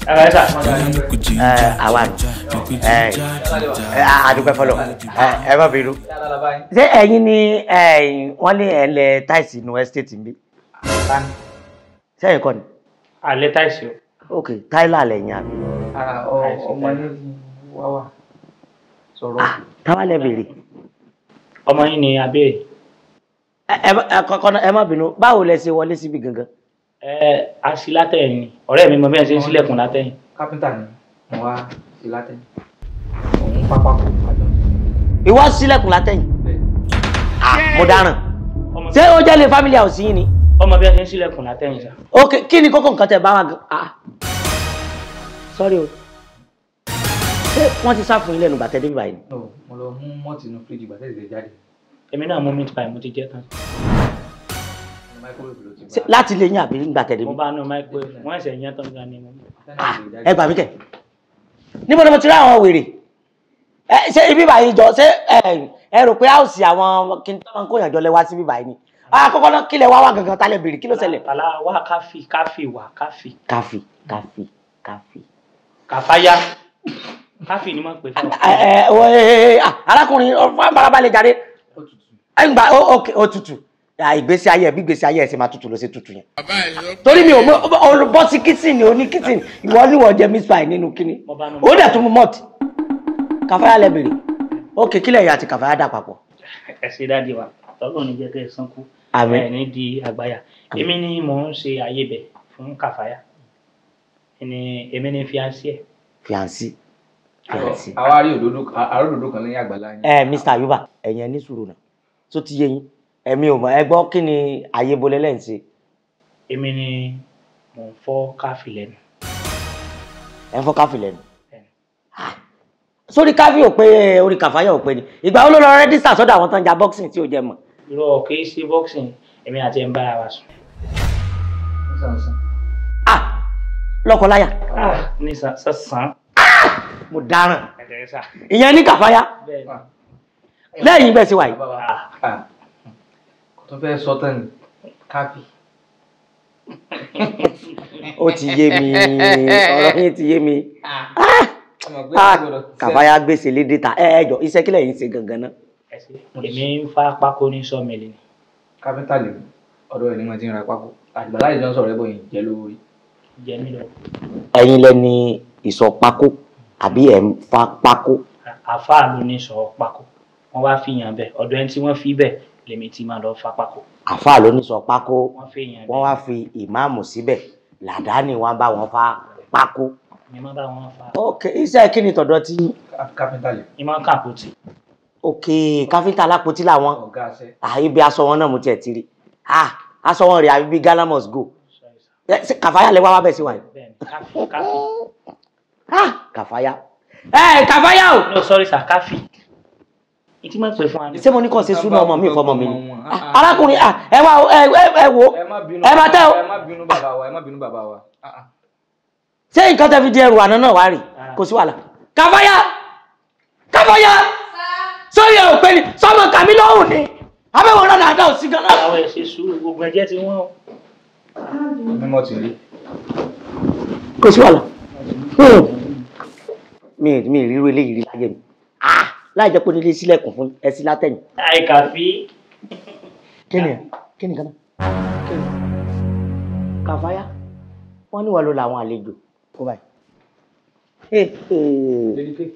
ẹ sà ẹ àwa ni ẹ ẹ àdúgbò fọlọ ẹ ẹ má bínú. ṣé ẹ̀yin ni ẹ, wọ́n ní ẹ̀ ń lẹ táìsì inú ẹ́stéètì mi sẹ́yìn kọ́ ni alẹ́ táìsì o ok táìlà lẹ́yìn àbí. ara ọmọ yẹn wá wà sọ̀rọ̀. ah táwa lẹ bèrè. ọmọ yín ni abẹ́rẹ́ ẹ ẹ ẹ kọ́kọ́ náà ẹ má bínú báwo lẹ ṣe wọlé síbi gangan. ẹ asi látẹ̀yìn ni ọ̀rẹ́ mi mọ bí wọ́n ṣe ń sílẹ̀kùn látẹ̀yìn kápẹ́ntà ni mo wá sí látẹ̀ òun pápá kò àjọ ìwọ sílẹ̀kùn látẹ̀yìn. bẹ́ẹ̀. ah mo dáràn. ọmọ ṣé ó jẹ́ lè family house yín ni. ọmọ bí wọ́n ṣe ń sílẹ̀kùn látẹ̀yìn sà ok kí ni kókó nǹkan tẹ bá wa gan. ah sorry o. ṣé wọ́n ti sá fún yín lẹ́nu bàtẹ́ débi báyìí. no mo lọ mú mọ́ọ̀tì inú fíríjì gbàtẹ́ ìdílé jáde èmi náà mú meat pie mo ti jẹ tán ní microwave ló ti Ṣé bá láti lè yín àbí nígbà tẹ̀ débi. mo bá nu microwave wọ́n ẹ̀sẹ̀ yẹn tán gan ni mo mú. Ah, ẹ gbà mí kẹ níbo ni mo ti rí àwọn wèrè ẹ ṣé ibi báyìí jọ ṣé ẹ ẹ rò pé áùsì àwọn kí n tó máa ń kóyàn jọ lẹ wá síbí báyìí ni àkọ́kọ́ náà kílẹ̀ wá wá gangan tálẹ̀ bèrè kí ló ṣẹlẹ̀. àlá wá káfí káfí wá káfí káfí káfí káfí. kàfáyà káfí ni wọ́n pè fún ẹ ẹ wọ ẹ ẹ ẹ arákùnrin ọfọ àbárabalẹ̀ jáde ó tutù ẹ ń gbà ó ok ó tutù à, ìgbésí ayé ẹ bí ìgbésí ayé ẹ ṣe máa tutù ló ṣe tutù yẹn. torí mi ò mọ olùbọ́ sí kìsìn oní kìsìn ìwọ ni wọ́n jẹ miss pie nínú kíní Mo bá nù. ó dẹ̀ tún mú mọ́ọ̀tì kàfáyà lẹ bèrè ok kílẹ̀ yìí àti kàfáyà dà papọ̀. ẹ ṣe dáàdi wa tọ́lọ́ ní jẹ́ kẹ́ ẹ sánkú Àmín. ẹ ní di àgbáyà èmi ni mò ń ṣe ayébẹ̀ fún kàfáyà ẹni èmi ni fiancé ẹ̀ fiancé fiancé. àwa rí òdodo àrò òdodo kan lẹ́yìn àgbàlá yín ẹ mr ayuba ẹ̀yin ẹ ní sùúrù náà tó ti yé yín ẹ̀mi ò mọ̀ ẹ gbọ́ kí ni ayé bolẹ̀ lẹ́yìn sí èmi ni mò ń fọ́ káfí lẹ́nu ẹ ń fọ́ káfí lẹ́nu. Bẹ́ẹ̀ni. Ah, sórí káfí ò pé orí kàfáyà ò pé ni ìgbà wo ló lọ rẹ́díṣà sọ́dọ̀ àwọn tó ń ja boxing tí ò jẹ́ mọ̀. irọ́ kì í ṣe boxing èmi àti ẹ̀ ń bára wa sùn nísànsán ah lọ́kọláya Ah, ní sàn- sàn mo dáràn ẹ̀dẹ̀ sà ìyẹn ní kàfáyà bẹ́ẹ̀ ni. lẹ́yìn bẹ́ẹ̀ sí wáyé. kò tó fẹ́ sọ tán ni káfí ó ti yé mi ọ̀rọ̀ yín ti yé mi ọmọ gbé Ah, gbọdọ̀ kàfáyà gbèsè lédè ta ẹ ẹ jọ iṣẹ́ kílẹ̀ yín ṣe gangan náà. ẹ ṣe. èmi ń fa pákó ní sọ́ọ̀mìlì ni kápẹ́ntà lè ọ̀dọ̀ ẹ̀ ní wọ́n ti ń ra pákó àgbàlá ìjọ ń sọ̀rọ̀ ẹ̀ bọ̀ yìí jẹ́ lórí jẹ mí lọ ẹ̀yin lẹni ìsọ pákó àbí ẹ̀ ń fa pákó. àfáà ló ní sọ pákó wọ́n wá fi yàn bẹ́ẹ̀ ọ̀dọ̀ ẹni tí wọ́n fi bẹ́ẹ̀ lèmi ti máa lọ fa pákó àfáà ló ní sọ pákó wọ́n fi yàn wọ́n wá fi ìmáàmù síbẹ̀ làdáni wọn bá wọn fa pákó. mi máa bá wọn fa ok iṣẹ́ kí ni tọ̀dọ̀ tí kápẹ́ntà lè mi máa ń kàpótì ok káfíńtà alápótí làwọn ọ̀gá aṣẹ́ ah, ibi aṣọ wọn náà mo tiẹ̀ ti rí ah aṣọ wọn rè àbí bíi Ghana must go Sorry, sir. Ẹ, ṣé kàfáyà lè wá wá bẹ̀ sí wa yìí bẹ́ẹ̀ ni káfí káfí ah kàfáyà ẹ kàfáyà o no sorry sir káfí ìtí máa ń pè fún wa ní. ṣé mo ní kàn ṣe súnà ọmọ mi fọmọ mi ni wọn. Ah, arákùnrin ah, ẹ wá o, ẹ ẹ ẹ wo ẹ má bínú ẹ má tẹ́ o ẹ má bínú bàbá wa ẹ má bínú bàbá wa Ah, ah. ṣé nǹkan tẹ́ fi di ẹrù àná náà wá rè kò sí wàhálà kàfáyà kàfáyà sórí ẹ ò pé ni sọmọ kàmí lọ́hùn ni abẹ́wọ̀n náà dáadáa ò sí gan náà. àwọn ẹ̀ ṣe sùúrù gbogbo ẹ̀jẹ̀ tí wọ́n mímọ́ ti rí kò sí wàhálà Hmm. mi mi ríro eléyìí rí láyé mi ah láì jẹ́ pé onílé sílẹ̀kùn fún ẹ sí látẹ̀yìn àìkàfí kí ni ẹ kí ni kan náà kí ni kàfáyà wọ́n ní wà ló làwọn àlejò kó báyìí. Eh, eh. Lady K.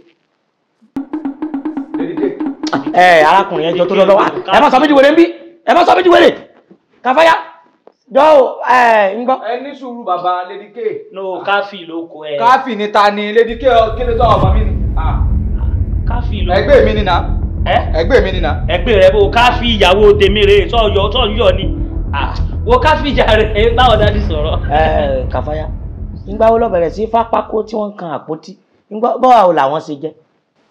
Lady K. ẹ arákùnrin ẹjọ tó lọ lọ́wọ́ ẹ má sọ mí di wèrè ń bí ẹ má sọ mí di wèrè kàfáyà jọ ẹ ń gbọ́. ẹ ní sùúrù bàbá Lady K. no káfí ló kọ ẹ káfí ni ta ni Lady K ọ- kí ló tọ́ ọmọ mi ni Ah, káfí ló ẹgbẹ́ mi ni na ẹ ẹgbẹ́ mi ni na. ẹgbẹ́ rẹ bó káfí ìyàwó tèmi rè sọ̀yọ̀ sọ̀yọ̀ ni Ah, wo káfí ìjà rẹ̀ báwo dáadé sọ̀rọ̀. ẹ kàfáyà ńgbà wo lọ bẹ̀rẹ̀ sí fápákó tí wọ́n ń kan àpótí ńgbà bọ́wọ́ làwọn ṣe jẹ́.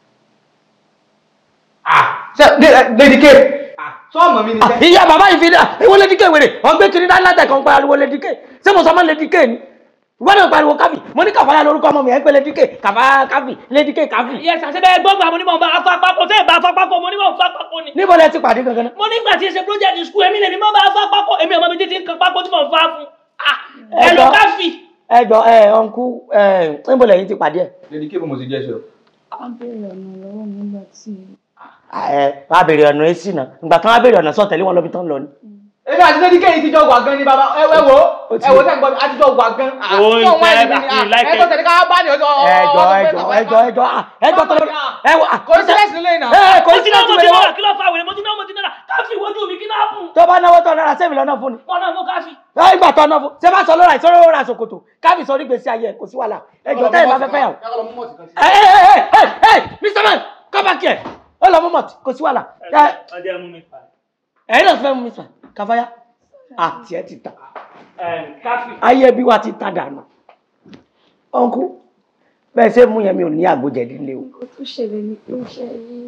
Ah, ṣe Lady K. Ah, sọ ọmọ mi ni Ah, sẹ́. ìyá bàbá yìí fi dá ìwọ lédíkè wèrè wọn gbé kiri dáná látẹ̀ kan pariwo lédíkè ṣé mo sọ mọ́ lédíkè ni ìwọ náà pariwo káfí mo ní kàfáyà lórúkọ ọmọ mi ẹ ń pè lédíkè kàfáyà káfí lédíkè káfí. yẹ sàṣẹ bẹ́ẹ̀ gbọgbà mo ní mọ bá afa pákó tẹ ẹ bá afa pákó mo ní mọ fa pákó ni. níbo lẹ ti pàdé gangan náà. mo nígbà tí ẹ ṣe project school èmi lèmi mọ bá afa pákó èmi ọmọ mi títí ń kan pákó tí mo fa fún. Ah, ẹ lọ Ẹ̀gbọ́n. káfí. ẹ jọ ẹ ọ̀nkú ẹ níbo lẹ́yìn ti pàdé ẹ̀ lady kébù mo ti jẹ́ sí ọ. a béèrè ọ̀nà lọ́wọ́ mi nígbà tí ẹ wàá béèrè ọ̀nà èsì náà ìgbà kan wàá béèrè ọ̀nà sọ̀tẹ̀lé wọn lọ́bi tán lọ ni. èmi àti lady kéyìn ti jọ wà gan ni bàbá ẹ ẹ wo ẹ wo sẹ́yìn gbọ́ mi àti jọ wà gan. Ó ń wọ́n fẹ́ ẹni àti ni like ẹ tó tẹ̀lé ká bá ní ọjọ́ ẹjọ ẹjọ ẹjọ ẹjọ ah, ẹjọ tó lọ ẹ wọ kò sí lẹ́sìn lẹ́yìn náà. ẹ kò mo sí ti náà láti mo ti wẹrẹ náà wọn kí ló fa wèrè mo ti náà mo ti náà káfí ìwojú mi kí náà bùn. tó bá náwó tó náírà sẹ́mi lọ́nà fún ni wọn náà fún káfí. ẹ ìgbà tó náà fún ṣé bá sọ lọ́ra ìṣòro ra ṣòkòtò káfí sọ onígbèsí ayé ẹ kò sí wàhálà ẹjọ tẹ́lẹ̀ bá fẹ́ fẹ́ yàwó. ẹ ẹ ẹ ẹ ẹ mr man come back here ó lọ mú mọ̀tì kò sí wàhálà ẹ ọjọ́ mú mi pa. ẹ̀yin náà fẹ́ mú mr káfáyà àti ẹ ti ta káfí. ayé bí wa ti ta dànù ọ̀nkú bẹ́ẹ̀ ṣe mú yẹn mi ò ní àgbòjẹ̀dí lé o nǹkan tó ṣẹlẹ̀ ni pé ó ṣe rí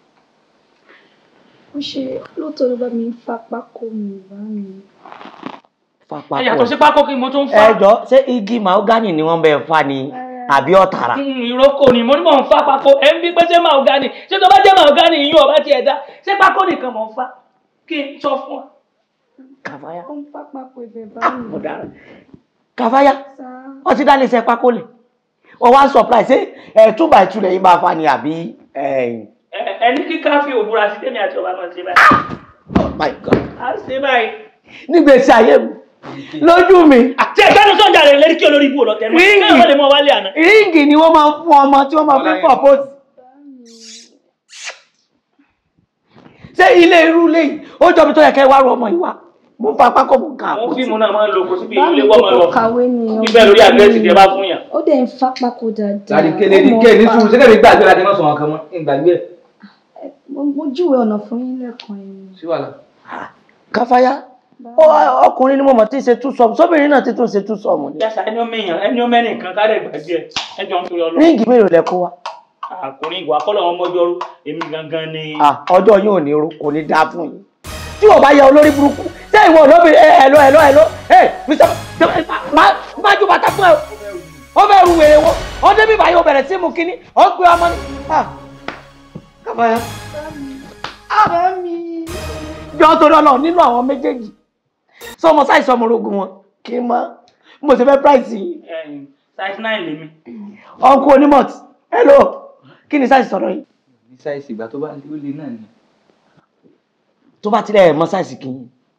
ó ṣe lóòótọ́ ló bá mi ń fa pákó mi bá mi fapá ẹ yàtọ̀ sí pákó kí mo tún fa. ẹjọ ṣé igi mahogany ni wọ́n bẹ fa ni àbí ọ̀tàrà Mm, ìrókò ni mo ní mò ń fa pákó ẹ ń bí pé ṣé mahogany ṣé tó bá jẹ́ mahogany yín ọba tiẹ̀ dá ṣé pákó nìkan mò ń fa kí n sọ fún ọ. kàfáyà ó ń fa pákó ibẹ̀ bá mi ọ̀daràn kàfáyà sá wọ́n ti dá lè ṣe pákó lẹ̀ wọ́n wá surprise ṣé ẹ̀ two by two lẹ́yìn bá fa ni àbí ẹ̀yìn. Ẹ- ẹni kí káfí òbúra sí tèmi àti ọba náà ṣe báyìí. oh my god a ṣe báyìí. nígbèsí ayé mi lójú mi àti ẹgbẹ́ ní sọ́njà rẹ̀ lérí kí olórí ibú ò lọ tẹ̀ mọ́ Ríngì. kí wọ́n lè mọ wálé àná. ríǹgì ni wọ́n máa ń fún ọmọ tí wọ́n máa fi ń propose bá mi ṣé ilé irú lẹ́yìn ó jọ mi tó yẹ kẹ́ wá rú ọmọ yìí wá mo fa pákó mo kà àwọn àpótí fíìmù náà máa ń lo kò síbi bá mi ilé wọ́n máa lọ kò kàwé ni bíbẹ̀ lórí àdírẹ́sì tẹ bá fún yàn. ó dẹ̀ ń fa pákó dáadáa lady ké lady ó mọ̀ ké ní fa- sùúrù sẹ́kẹ̀ mi gbàgbé láti má sọ wọn kan mọ́ ń gbàgbé ẹ̀. mo mo júwe ọ̀nà fún yín lẹ́ẹ̀kan yẹn sí wàhálà. káfáyà ó- ọkùnrin ni mo mọ̀ tí ń ṣe tú sọmù sóbìnrin náà ti tún ṣe tú sọmù ni yàtọ̀ ẹni ọmọ èèyàn ẹni ọmọ ẹnìkan kárẹ̀ gbàgbé ẹ ẹjọ́ ń torí ọlọ́ ríǹgì mélòó lẹ kó wa àkùnrin ìwà kọ́lọ̀ wọn mọ́jọ́rú èmi gangan ni. Ah, ọjọ́ yóò ní irú kò ní dáa fún yín tí wọ́n bá yẹ olórí burúkú ṣé ìwọ olóbìnrin ẹ ẹ̀lọ́ ẹ̀lọ́ ẹ̀lọ́ ẹ mr má ju bàtà fún ẹ o ó fẹ́ ru wèrè wo ó débi báyìí ó bẹ̀rẹ̀ sí mu kínní ó gbé ọmọ ní. Ah, kábàáyà bá mi jọ torí ọlọ́run nínú àwọn méjèèjì sọ ọmọ sáìsì ọmọ orogun wọn kí n mọ mo ṣe fẹ́ price yìí Ẹ̀yin, size nine lèmi. ọkọ onímọ̀tì hello kí ni sáìsì sọ̀rọ̀ yìí ní sáìsì ìgbà tó bá lé ó lé náà ni. tó bá tilẹ̀ mọ sáìsì kì í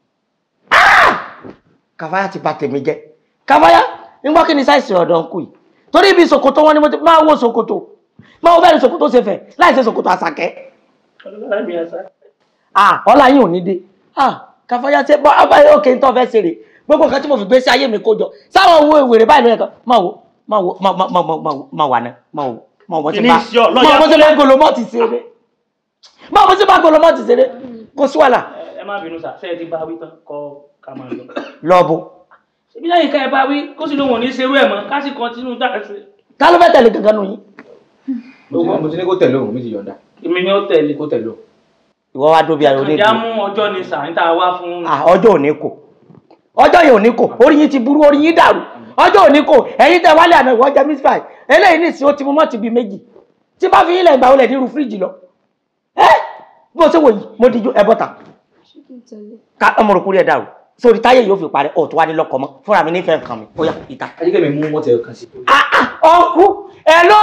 kàfáyà ti bà tèmi jẹ́ kàfáyà nígbà kí ni sáìsì ọ̀dọ̀ ń kù yìí torí ibi ṣòkòtò wọn ni mo ti máa wo ṣòkòtò máa wo bẹ́ẹ̀ ni ṣòkòtò ṣe fẹ̀ láì ṣe ṣòkòtò àṣàkẹ́ ọlọ́lá mi àṣà. ah ọlá yín ò ní dé ah kàfáyà ṣe bọ́ abáyé òkè ń tọ́ fẹ́ ṣeré gbogbo nǹkan tí mo fi gbé sí ayé mi kó jọ sáwọn owó ìwèrè báyìí lóye kan máa wo máa wo máa máa máa máa máa wà náà máa wo máa wọ́n ti Kìíní bá sí ọ, lọ́ọ̀yà máa wọ́n ti bá kúnlẹ̀. golomọ́ọ̀tì ṣeré máa wọ́n ti bá golomọ́ọ̀tì ṣeré kó sí wàhálà ẹ má bínú sà ṣe é ti bá wí tán kọ ká máa lọ. lọ́ọ̀bù ṣebí lẹ́yìn ká ẹ bá wí kó sì lóun ò ní ṣerú ẹ̀ mọ́ ká sì kọ́ntínú tá a ṣe. ta ló fẹ́ tẹ̀lé gangan nù yín mo ti ní- mo ti ní kó tẹ̀lé òun mi ti yọ̀ǹda èmi ni ó tẹ̀lé. kó tẹ̀lé òun. ìwọ wá dóbi ayọ̀ ìjà onídìí mú ọjọ́ ni sà níta wá fún. ah ọjọ́ òní kò ọjọ́ yìí òní kò orí yín ti burú orí yín dàrú ọjọ́ òní kò ẹ̀yin tẹ wálé àná ìwọ jẹ miss five eléyìí ní ìsìn ó ti mú mọ́tì bíi méjì tí bá fi yín lẹ̀ ìgbà wọlé nírú fíríjì lọ ẹ bí mo ṣe wò yìí mo dijú ẹ bọ́ta ṣé kí n tẹ̀lé ká ọmọ rò kúrẹ́ dàrú sórí táyé yóò fi parẹ́ ọ̀tún wá ní lọ́kọ̀ mọ́ fúnra mi nífẹ̀ẹ́ nǹkan mi ó yá ìta. ayíkẹ́ mi mú mọ́tò ẹ̀ kan sí. ah ah ọkú ẹ lọ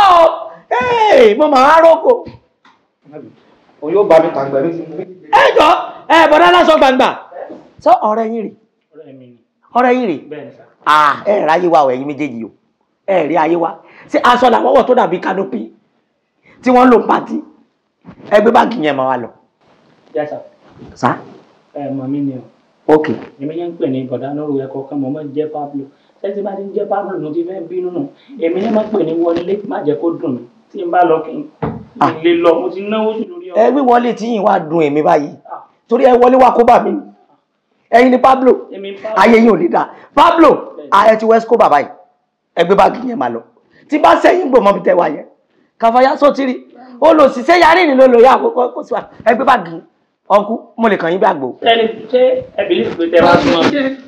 ẹ mo máa rọ́kò òun yóò bá mi tàgbà mi ti mú mi. ẹ jọ ẹ bọ̀dá lásán gbangba sọ ọ̀rẹ́ yín rè ọ̀rẹ́ mi ni ọ̀rẹ́ yín rè bẹ́ẹ̀ ni sà. ah ẹ rí ayé wa o ẹ̀yin méjèèjì o ẹ rí ayé wa ṣé aṣọ làwọn wọ̀ tó dàbí kanopi tí wọ́n ń lò pàtí ẹgbẹ́ báàgì yẹn máa wà lọ. yá sà sá ẹ mọ̀ mí ni o ok èmi yẹn ń pè ní bọ̀dá lóru ẹ̀kọ́ kan mọ̀ mọ́ jẹ́ Pablo ṣé tí bá ti ń jẹ́ Pablo ló ti fẹ́ bínú nù èmi yẹn máa ń pè ní wọlé má jẹ́ kó dùn mí tí n bá lọ kí n Ah. lè lọ mo ti náwó jù lórí ẹ ọkọ̀. wíwọlé tí yìí wá dùn èmi báyìí Ah, torí ẹ wọlé wá kó bà mí ni ẹ̀yin ni Pablo èmi Pablo ayé yìí ò ní dáa Pablo ààrẹ ti west kó bàbá yìí ẹgbẹ́ báàgì yẹn máa lọ tí bá sẹ́yìn gbòmọ́ bí tẹ́ wá yẹn kàfáyà sotiri olùsíṣẹ́ yarí ni ló lò yá àkókò kó sí wa ẹgbẹ́ báàgì yìí ọkú mo lè kàn yín bí àgbò tẹ́lẹ̀ ṣé ẹ bìlí pé tẹ́ wá súnmọ́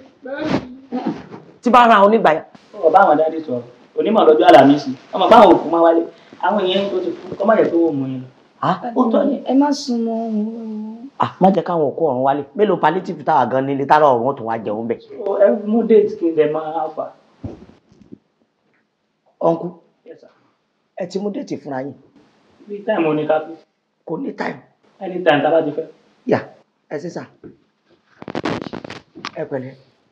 tí bá ra onígbàyà ọ̀rọ̀ báwọn dáadé sọ̀rọ̀ onímọ̀ lọ́jọ́ àlàmísì ọmọ báwọn òkú máa wálé àwọn èèyàn tó ti kú kọ́ má jẹ́ tó wò mú yín lọ. ah ó tọ́ ni ẹ má sún mọ́ òun ah má jẹ́ káwọn òkú ọ̀run wálé mélòó palliative táwa gan nílé tára ọ̀run tó wá jẹun bẹ̀ ẹ mú déètì kí n lè máa fà ọ̀nkú Yes, sir. ẹ ti mú déètì fúnra yín bí táìmù oníkápẹ́ kò ní táìmù anytime tá a bá ti fẹ́. yà ẹ sí sà ẹ pẹ̀lẹ́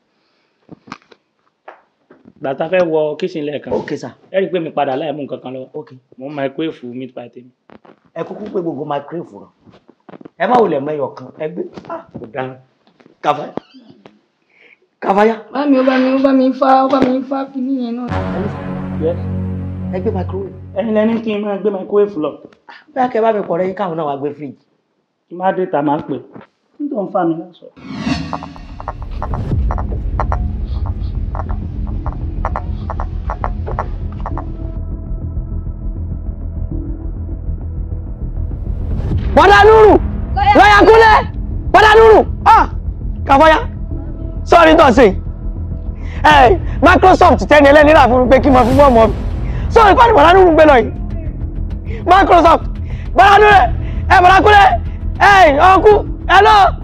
gbàtà fẹ́ wọ kíṣìn lẹ́ẹ̀kan ok sà ẹ rí i pé mi padà láì mú nǹkan kan lọ́wọ́ ok mo ń microwave meat pie tèmi. ẹ kúkú pé gbogbo microwave rọ ẹ má wulẹ̀ mẹ́yọ̀ kan ẹ gbé ah kò dára kàfáyà kàfáyà Bá mi ó bá mi ó bá mi fá ó bá mi fá kíní yẹn náà. Yes. ẹ gbé microwave ẹ̀yin lẹni kí n máa gbé microwave lọ bẹ́ẹ̀ kẹ́ bá mi pọ̀ rẹ́yìn káwọn náà wá gbé fíríjì kí n má dé ta máa pè nítorí ń fa mi lásọ. bọ́dà nùrù lọ́yà kúnlẹ̀ bọ́dà nùrù ah kàfáyà sọ́ọ̀rì tó ṣe ẹ Microsoft tẹ́ni ẹlẹ́ni rà fún mi pé kí n máa fi fọ́ọ̀mù ọ̀bì sọ́ọ̀rì pàdé bọ́dà nùrù gbé lọ yìí Microsoft bọ́dà nùrù ẹ bọ́dà kúnlẹ̀ ẹ ọ̀nkú ẹ lọ́ọ̀.